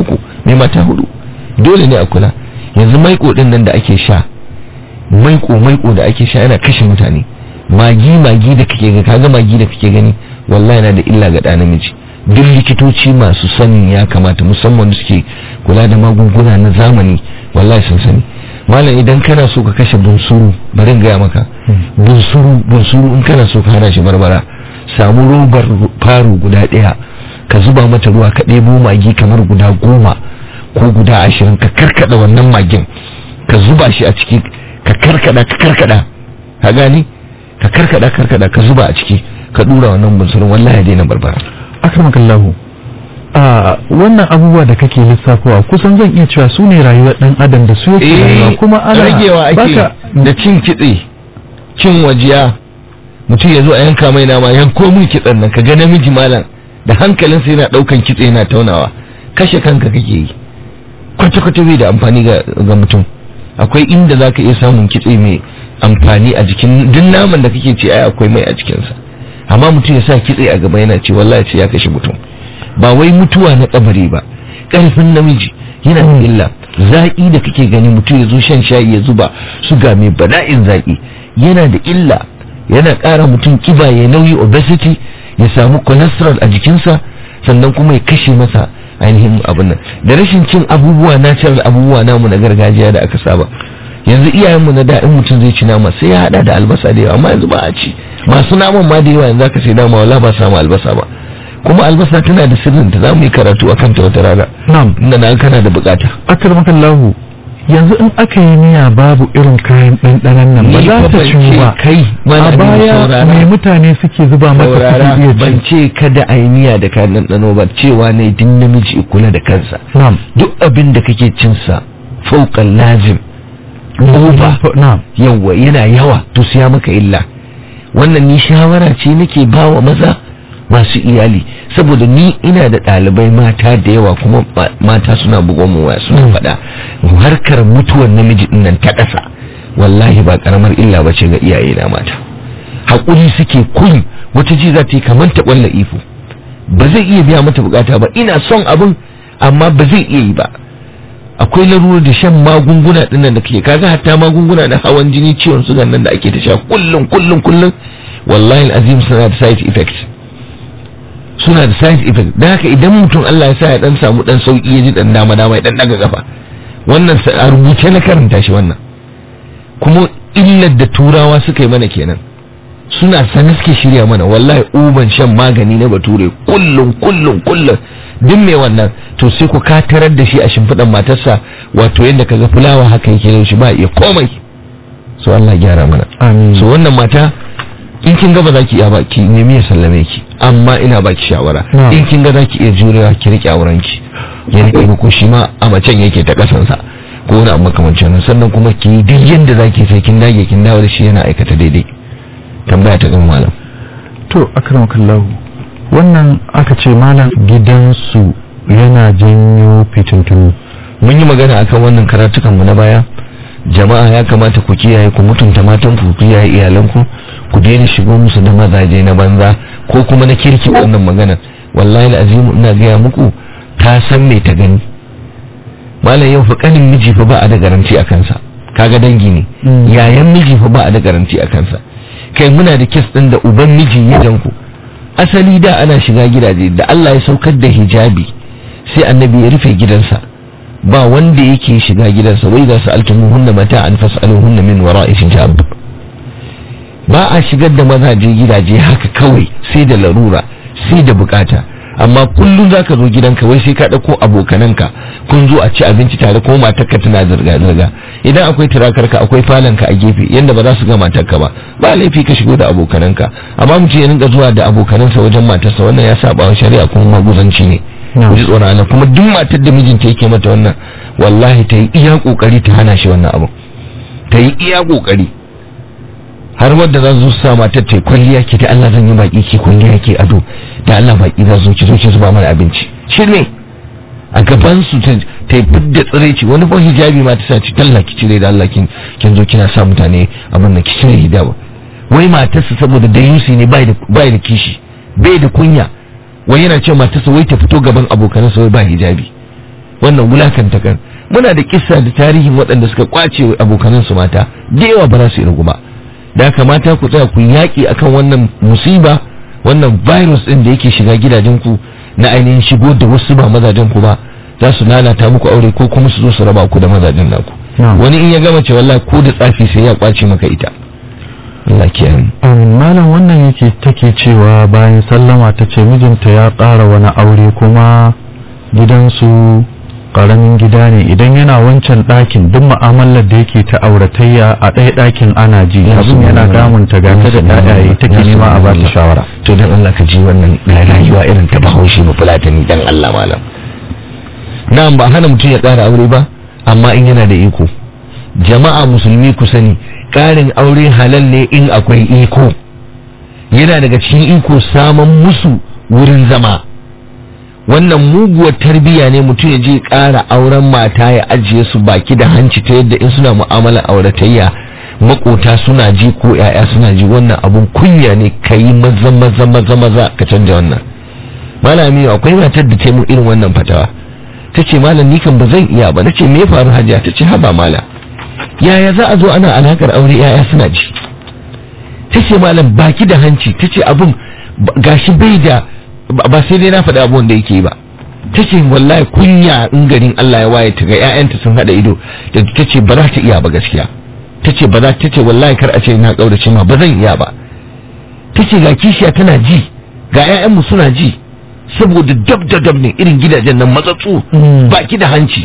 mai mata hudu dole ne a kula yanzu maiko din nan da ake sha maiko maiko da ake sha yana kashe mutane magi magi da kake ga kaga magi da kake gani wallahi yana da illa ga ɗa namiji duk likitoci masu sanin ya kamata musamman da suke kula da magunguna na zamani wallahi sun sani malam idan kana so ka kashe bunsuru bari in gaya maka bunsuru bunsuru in kana so ka hana shi barbara samu robar faru guda ɗaya ka zuba mata ruwa ka ɗebo magi kamar guda goma ko guda ashirin ka karkada wannan magin ka zuba shi a ciki ka karkada ka karkada ka gani ka karkada karkada ka zuba a ciki ka dura wannan bunsurun wallahi ya daina barbara akramakallahu a wannan abubuwa da kake lissafowa kusan zan iya cewa su ne rayuwar dan adam da su yake rayuwa kuma ana ragewa ake baka da cin kitse cin wajiya mutum ya zo a yanka mai nama yanko mun kitsen nan ka ga namiji malam da hankalinsa yana daukan kitse yana taunawa kashe kanka kake yi kwata-kwata bai da amfani ga ga mutum akwai inda za ka iya samun kitse mai amfani a jikin duk naman da kake ce ai akwai mai a cikinsa amma mutum ya sa kitse a gaba yana ce wallahi ce ya kashe mutum ba wai mutuwa na kabari ba ƙarfin namiji yana da illa zaƙi da kake gani mutum ya zo shan shayi ya zuba suga mai bala'in zaƙi yana da illa yana ƙara mutum kiba ya nauyi obesity ya samu cholesterol a jikinsa sannan kuma ya kashe masa ainihin abin nan da rashin cin abubuwa natural abubuwa namu na gargajiya da aka saba yanzu iyayenmu na da in mutum zai ci nama sai ya hada da albasa da yawa amma yanzu ba a ci masu naman ma da yawa yanzu aka sai nama wala ba samu albasa ba kuma albasa tana da sirrin ta za mu yi karatu a kanta wata rana na'am inda na kana da bukata akramakallahu yanzu in aka yi miya babu irin kayan ɗanɗanon nan ba Ni za fa ta ban ciwu ce ba kai a malami baya saurara. mai mutane suke zuba mata saurara kuɗi iya ban ci ce kada a yi miya da kayan ɗanɗano ba cewa ne din namiji ya kula da kansa na'am duk abin da kake cinsa fauƙan lazim over na'am yawa yana yawa to siya maka illa wannan ni shawara ce nake ba wa maza masu iyali saboda ni ina da ɗalibai mata da yawa kuma ma- mata suna bugon mu waya suna Mm. faɗa harkar mutuwar namiji din nan ta ƙasa wallahi ba karamar illa ba ce ga iyaye na mata haƙuri suke kun wata ji za ta yi kamar ta ƙwalla ifo ba zai iya biya mata bukata ba ina son abin amma ba zai iya yi ba akwai larurar da shan magunguna dinnan da kake kaga hatta magunguna na hawan jini ciwon sugan nan da ake ta sha kullum kullum kullum wallahi alazim suna da side effect suna da side effect dan haka idan mutum Allah ya sa ya dan samu dan sauki ya ji dan dama dama ya dan daga kafa wannan sa- a rubuce na karanta shi wannan kuma illar da turawa suka yi mana kenan suna sanin suke shirya mana wallahi uban shan magani na bature kullum kullum kullum duk mai wannan to sai ku katarar da shi a shimfiɗan matarsa wato yadda kaga fulawa haka yake da shi ba iya komai so Allah ya gyara mana amin so wannan mata in kin ga ba za ki iya ba ki nemi ya sallame ki amma ina ba ki shawara Na'am. in kin ga za ki iya jurewa ki rike auren ki ya rike muku shi ma a macen yake ta kasansa ko wani abu makamancin nan sannan kuma ki yi duk yadda za ki sai kin dage kin dawo da shi yana aikata daidai tambaya ta kan malam to akramakallahu wannan aka ce malam gidansu yana janyo fitintunu mun yi magana akan wannan karatukan mu na baya jama'a ya kamata ku kiyaye ku mutunta matan ku ku kiyaye iyalanku ku daina shigo musu da mazaje na banza ko kuma na kirki wannan magana wallahi alazim ina gaya muku ta san me ta gani malam yau fa kanin miji fa ba a da garanti a kansa kaga dangi ne Mm. yayan miji fa ba a da garanti a kansa kai muna da kes din da uban miji ya danku asali da ana shiga gidaje da Allah ya saukar da hijabi sai annabi ya rufe gidansa ba wanda yake shiga gidansa wai za su altumuhunna mata'an fas'aluhunna min wara'i hijab ba a shigar da mazaje gidaje haka kawai sai da larura sai da bukata amma kullum za ka zo gidanka wai sai ka ɗauko abokananka kun zo a ci abinci tare ko matarka tana zirga-zirga idan akwai turakarka akwai falonka a gefe yadda ba za su ga matarka ba ba laifi ka shigo da abokananka amma mutum ya rinka zuwa da abokanansa wajen matarsa wannan ya saba wa shari'a kuma maguzanci ne Na'am. ku ji tsoron Allah kuma duk matar da mijinta yake mata wannan wallahi ta yi iya kokari ta hana shi wannan abu ta yi iya kokari har wadda za su sa matar ta yi kwalliya ki da Allah zan yi baki ki kwalliya ki ado da Allah baki za su ki zo ki zuba mana abinci shirme a gaban su ta ta yi fidda tsiraici wani fa hijabi ma ta sa ci talla ki cire da Allah kin kin zo kina sa mutane abin da ki cire hijabi wai matarsa saboda da yusi ne bai da bai da kishi bai da kunya wai yana cewa matarsa wai ta fito gaban abokanansa wai ba hijabi wannan wulakanta kan muna da kissa da tarihin waɗanda suka kwace abokanan su mata da yawa ba za su irgu ba da kamata ku tsaya ku yaƙi akan wannan musiba wannan virus ɗin da yake shiga gidajen ku na ainihin shigo da wasu ba mazajen ku ba za su lalata muku aure ko kuma su zo su raba ku da mazajen naku wani in ya gama ce wallahi ko da tsafi sai ya kwace maka ita Allah kiyaye amin malam wannan yake take cewa bayan sallama ta ce mijinta ya ƙara wani aure kuma gidansu ƙaramin gida ne idan yana wancan ɗakin duk mu'amalar da yake ta auratayya a ɗaya ɗakin ana ji abin yana damunta ga ta da ɗayaye take nema a ba ta shawara to dan Allah ka ji wannan rayuwa irin ta bahaushe ba fulatani dan Allah malam na'am ba hana mutum ya ƙara aure ba amma in yana da iko jama'a musulmi ku sani ƙarin aure halal ne in akwai iko yana daga cikin iko saman musu wurin zama wannan muguwar tarbiyya ne mutum ya je ƙara auren mata ya ajiye su baki da hanci ta yadda in suna mu'amalar auratayya makota suna ji ko 'ya'ya suna ji wannan abun kunya ne ka yi maza maza maza maza ka canja wannan malami akwai matar da ta mu irin wannan fatawa ta ce malam ni kan ba zan iya ba na ce me faru hajiya ta ce haba mala yaya za a zo ana alakar aure yaya suna ji ta ce malam baki da hanci ta ce abin gashi bai da ba sai dai na faɗi abubuwan da yake ba ta ce wallahi kunya in garin Allah ya waye ta ga ƴaƴanta sun haɗa ido da ta ce ba za ta iya ba gaskiya ta ce ba za ta ce wallahi kar a ce na ƙaurace ma ba zan iya ba ta ce ga kishiya tana ji ga ƴaƴanmu suna ji saboda dab da dab ne irin gidajen nan matsatsu baki da hanci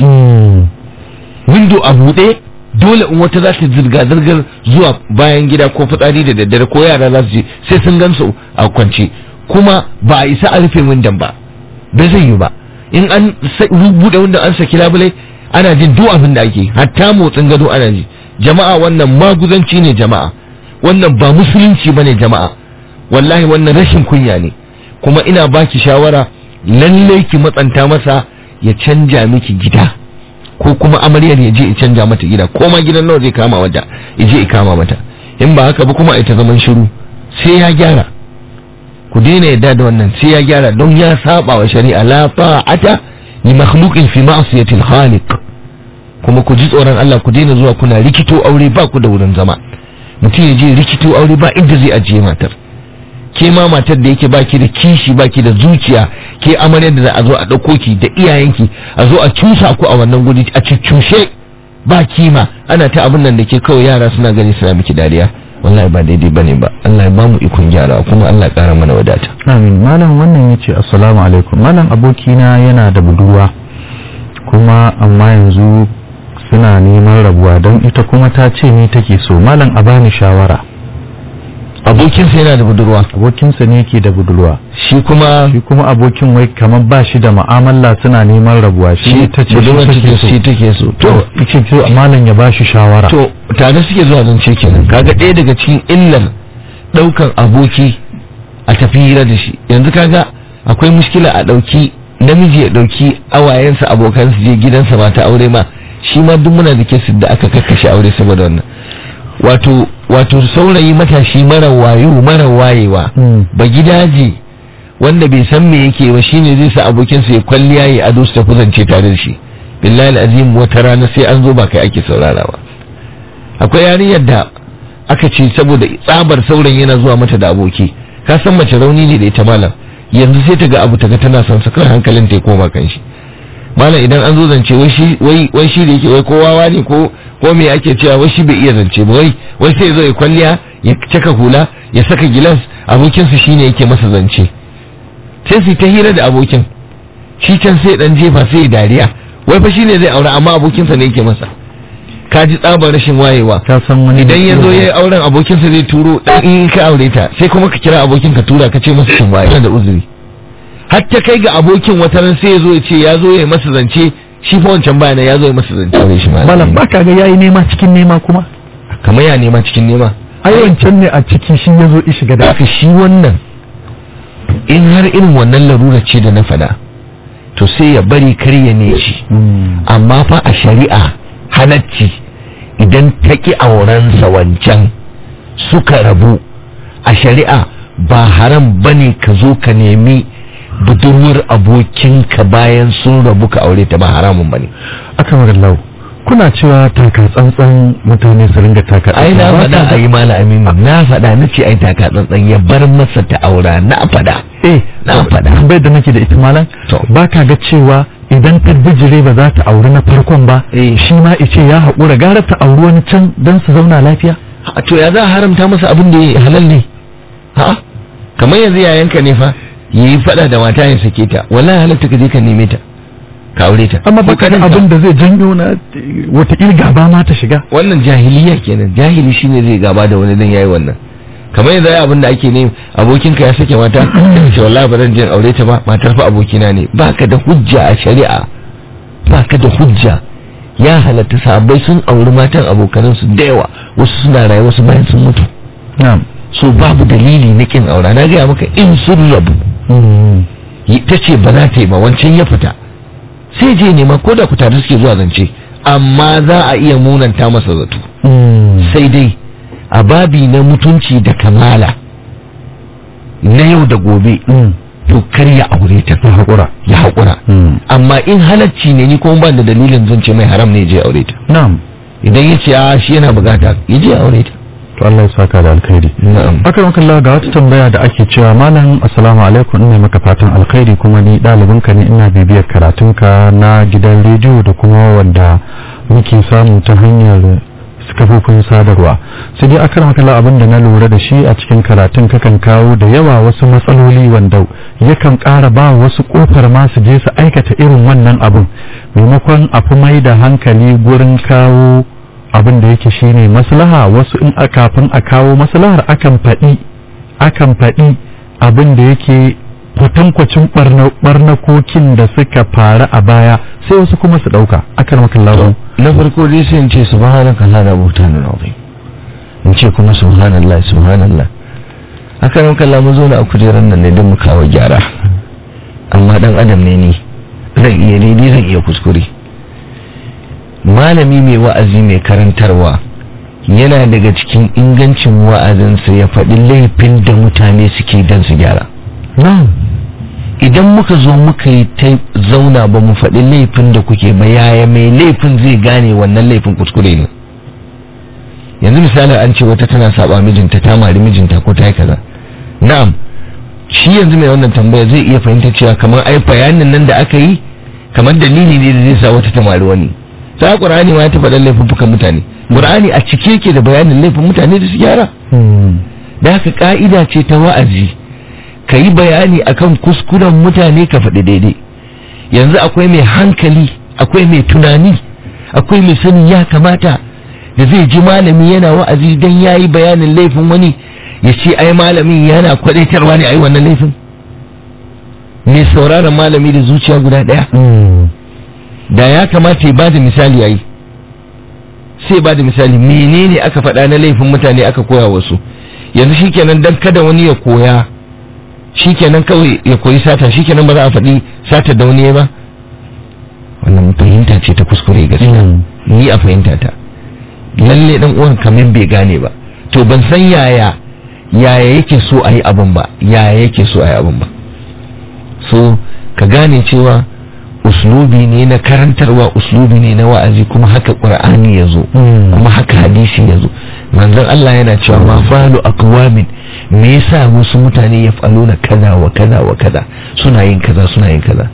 window a buɗe dole in wata za ta zirga zirgar zuwa bayan gida ko fitsari da daddare ko yara za su je sai sun gansu a kwance kuma ba a isa a rufe windon ba bai zai yi ba in an buɗe windon an saki labulai ana jin duk abin da ake hatta motsin gado ana ji jama'a wannan maguzanci ne jama'a wannan ba musulunci bane jama'a wallahi wannan rashin kunya ne kuma ina baki shawara lallai ki matsanta masa ya canja miki gida ko kuma amaryar ya je ya canja mata gida ko ma gidan nawa zai kama wata ya je ya kama mata in ba haka ba kuma ita zaman shiru sai ya gyara ku daina yadda da wannan sai ya gyara don ya saba wa shari'a la ta'ata li makhluqin fi ma'siyatil khaliq kuma ku ji tsoron Allah ku daina zuwa kuna rikito aure ba ku da wurin zama mutum ya je rikito aure ba inda zai ajiye matar ke ma matar da yake baki da kishi baki da zuciya ke amaryar da za a zo a ɗauko ki da iyayenki a zo a cusa ku a wannan guri a cuccushe ba kima ana ta abin nan da ke kawai yara suna gani suna miki dariya wallahi ba daidai bane ba Allah ya ba mu ikon gyara kuma Allah ya ƙara mana wadata amin malam wannan yace assalamu alaikum malam abokina yana da budurwa kuma amma yanzu suna neman rabuwa don ita kuma ta ce ni take so malam a bani shawara abokinsa yana da budurwa abokinsa ne yake da budurwa shi kuma shi kuma abokin wai kamar ba shi da mu'amala suna neman rabuwa shi ta ce budurwar shi take so shi take so to yace to malam ya ba shi shawara to tare suke zuwa zance kenan kaga ɗaya daga cikin illar ɗaukan aboki a tafi hira da shi yanzu kaga akwai mushkila a ɗauki namiji ya ɗauki awayensa abokan su je gidansa mata aure ma shi ma duk muna da kesin da aka kakkashe aure saboda wannan wato wato saurayi matashi mara wayo mara wayewa Mm. ba gidaje wanda bai san me yake ba shine zai sa abokinsa ya kwalliya ya ado su tafi zance tare da shi billahi azim wata rana sai an zo ba kai ake saurara ba akwai yarinyar da aka ce saboda tsabar saurayin yana zuwa mata da aboki ka san mace rauni ne da ita malam yanzu sai ta ga abu ta ga tana son sa kawai hankalin ta ya koma kan shi malam idan an zo zance wai shi wai wai shi da yake wai ko wawa ne ko ko me ake cewa wai shi bai iya zance ba wai wai sai ya zo ya kwalliya ya caka hula ya saka gilas abokinsa shine yake masa zance sai su ta hira da abokin shi can sai dan jefa sai ya dariya wai fa shine zai aure amma abokinsa ne yake masa ka ji tsabar rashin wayewa ka san wani idan ya zo ya yi auren abokinsa zai turo dan in ka aure ta sai kuma ka kira abokin ka tura ka ce masa shin waye Yana da uzuri har ta kai ga abokin wata ran sai ya zo ya ce ya zo ya yi masa zance shi fa wancan bayana ya zo ya masa zance aure shi ma malam ba ka ga yayi nema cikin nema kuma kamar ya nema cikin nema ai wancan ne a ciki shi ya zo ya shiga da haka shi wannan in har irin wannan larura ce da na faɗa to sai ya bari kar ya ne shi amma fa a shari'a halacci idan ta ƙi aurensa wancan suka rabu a shari'a ba haram bane ka zo ka nemi budurwar abokinka bayan sun rabu ka aure ta ba haramun bane aka magallau kuna cewa taka tsantsan mutane su ringa taka ai na faɗa a yi mala aminu na faɗa na ce ai taka tsantsan ya bar masa ta aura na faɗa eh na faɗa bai da nake da ita malam To. ba ka ga cewa idan ta bijire ba za ta auri na farkon ba Eh. shi ma ice ya haƙura gara ta auri wani can don su zauna lafiya a to ya za a haramta masa abin da ya halal ne ha kamar yanzu yayanka ne fa yi faɗa da mata ya sake ta wallahi halatta ka je ka neme ta ka aure ta amma baka da Kokarinka. abin da zai janyo na wata gaba ma ta shiga wannan jahiliya kenan jahili shine zai gaba da wani dan yayi wannan kamar yanzu ai abin da ake ne abokinka ya sake mata ce wallahi ba zan je in aure ta ba matar fa abokina ne baka da hujja a shari'a baka da hujja ya halatta sahabbai sun auri matan abokanan su da yawa wasu suna raye wasu bayan sun mutu na'am so babu dalili na kin aura na gaya maka in sun rabu ta ce ba za ta yi ba wancan ya fita sai je nema ko da ku tare suke zuwa zance amma za a iya munanta masa zato sai dai a babi na mutunci da kamala na yau da gobe to kar ya aure ta ya haƙura ya haƙura amma in halacci ne ni kuma ban da dalilin zan ce mai haram ne ya je aure ta na'am idan ya ce a shi yana bukata ya je aure ta to Allah ya saka da alkhairi na'am akan kalla ga wata tambaya da ake cewa malam assalamu alaikum ina maka fatan alkhairi kuma ni ɗalibinka ne ina bibiyar karatunka na gidan rediyo da kuma wanda muke samu ta hanyar kafofin sadarwa sai dai akan kalla abin da na lura da shi a cikin karatun kakan kawo da yawa wasu matsaloli wanda yakan ƙara ba wasu ƙofar ma su je su aikata irin wannan abin maimakon a fi mai da hankali gurin kawo abin da yake shine maslaha wasu in a kafin a kawo maslahar akan faɗi akan faɗi abin da yake kwatankwacin barnakokin da suka faru a baya sai wasu kuma su ɗauka akan makallahu na farko dai sai in ce subhanaka hada buhtanun azim in ce kuma subhanallah subhanallah haka nan kalla mun zo na a kujeran nan ne don mu kawo gyara amma dan adam ne ni zan iya daidai zan iya kuskure malami mai wa'azi mai karantarwa yana daga cikin ingancin wa'azinsa ya faɗi laifin da mutane suke don su gyara idan muka zo muka yi ta zauna ba mu faɗi laifin da kuke ba yaya mai laifin zai gane wannan laifin kuskure ne yanzu misali an ce wata tana saba mijinta ta mari mijinta ko ta yi kaza na'am shi yanzu mai wannan tambaya zai iya fahimta cewa kamar ai bayanin nan da aka yi kamar dalili ne da zai sa wata ta mari wani ta qur'ani ma ya ta faɗa laifuffukan mutane qur'ani a cike yake da bayanin laifin mutane da su gyara da haka ka'ida ce ta wa'azi ka yi bayani akan kuskuren mutane ka faɗi daidai yanzu akwai mai hankali akwai mai tunani akwai mai sani ya kamata da zai ji malami yana wa'azi don ya yi bayanin laifin wani ya ce ai malamin yana kwadaitarwa ne a yi wannan laifin mai sauraron malami da zuciya guda ɗaya da ya kamata ya ba da misali ya yi sai ba da misali menene aka faɗa na laifin mutane aka koya wasu yanzu shikenan dan kada wani ya koya shikenan kawai ya koyi sata shikenan ba za a faɗi sata da wani ba wannan fahimta ce ta kuskure gaskiya ni a fahimta ta lalle dan uwan kamin bai gane ba to ban san yaya yaya yake so a yi abin ba yaya yake so a yi abin ba so ka gane cewa uslubi ne na karantarwa uslubi ne na wa'azi kuma haka qur'ani ya zo kuma haka hadisi ya zo manzon Allah yana cewa ma falu aqwamin me yasa wasu mutane ya faluna kaza wa kaza wa kaza suna yin kaza suna yin kaza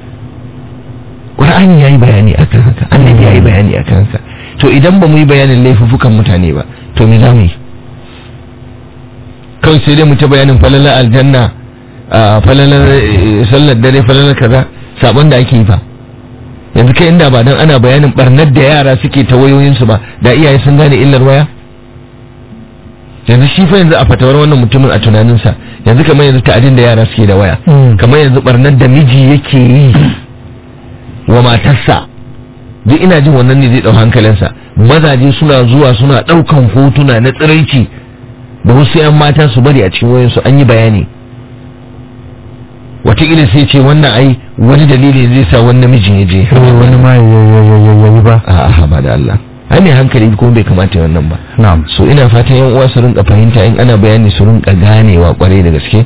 qur'ani yayi bayani akan haka annabi yayi bayani akan haka to idan ba mu yi bayanin laifukan mutane ba to me za mu yi kawai sai dai mu ta bayanin falalar aljanna falalar sallar dare falalar kaza sabon da ake yi fa yanzu kai inda ba dan ana bayanin barnar da yara suke ta wayoyinsu ba da iyaye sun gane illar waya yanzu shi fa yanzu a fatawar wannan mutumin a tunaninsa yanzu kamar yanzu ta'adin da yara suke da waya kamar yanzu barnar da miji yake yi wa matarsa duk ina jin wannan ne zai dau hankalinsa mazaje suna zuwa suna daukan hotuna na tsiraici da wasu 'yan mata su bari a cikin wayansu an yi bayani wataƙila sai ce wannan ai wani dalili zai sa wani namijin ya je wani ma ya yi ba a ba da Allah ai mai hankali kuma bai kamata ya wannan ba na'am so ina fatan yan uwa su rinka fahimta in ana bayani su rinka ganewa kwarai da gaske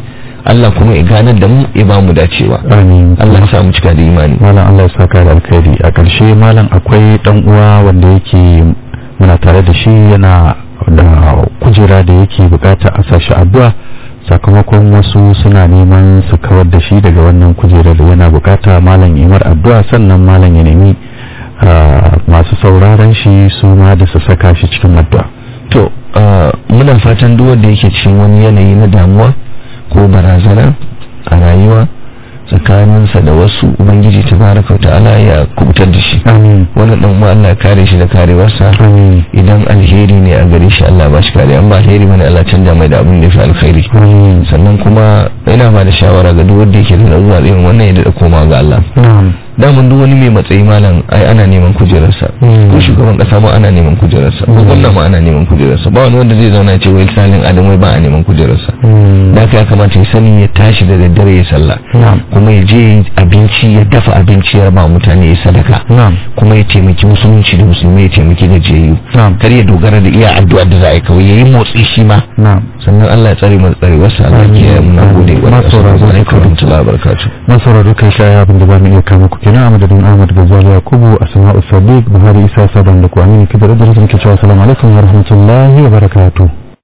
Allah kuma ya ganar da mu ya ba mu dacewa amin Allah ya sa mu cika da imani malam Allah ya saka da alkhairi a ƙarshe malam akwai dan uwa wanda yake muna tare da shi yana da kujera da yake bukata a sashi addu'a sakamakon wasu suna neman su kawar da shi daga wannan kujerar yana bukata malam imar addu'a sannan malam ya nemi ah, masu sauraron shi su ma da su saka shi cikin addu'a to ah, muna fatan duk wanda yake cikin wani yanayi na damuwa ko barazana a rayuwa tsakaninsa da wasu ubangiji tabaraka wa ta'ala ya kubutar da shi amin wannan dan uwa Allah ya kare shi da karewarsa amin idan alheri ne a gare shi Allah ba shi kare an ba alheri bane Allah canja mai da abin da ya fi alkhairi amin sannan kuma ina ba da shawara ga duk wanda yake da zuwa irin wannan ya da koma ga Allah na'am daman duk wani mai matsayi malam ai ana neman kujerarsa Mm. ko shugaban kasa ma ana neman kujerarsa ko gwamna ma ana neman kujerarsa ba wani wanda zai zauna ya ce wai salin adam wai ba a neman kujerarsa Mm. da haka ya kamata ya sani ya tashi da daddare ya sallah na'am kuma ya je ya yi abinci ya dafa abinci ya ba mutane ya sadaka na'am kuma ya taimaki musulunci da musulmi ya taimaki gajiyayyu na'am kar ya dogara da iya addu'ar da za a yi kawai ya yi motsi shi ma na'am sannan Allah ya tsare mu da tsare wasu Allah Amin. ya muna gode wa Ma sauraro assalamu alaikum wa rahmatullahi wa barakatuh masarar duka shaya abin da ba mu iya kama ku kenan a madadin Ahmad Gazali Yakubu Asma'u Sadiq Buhari Isa Saban da ku Aminu Kibar Idris ke cewa assalamu alaikum wa rahmatullahi wa barakatuh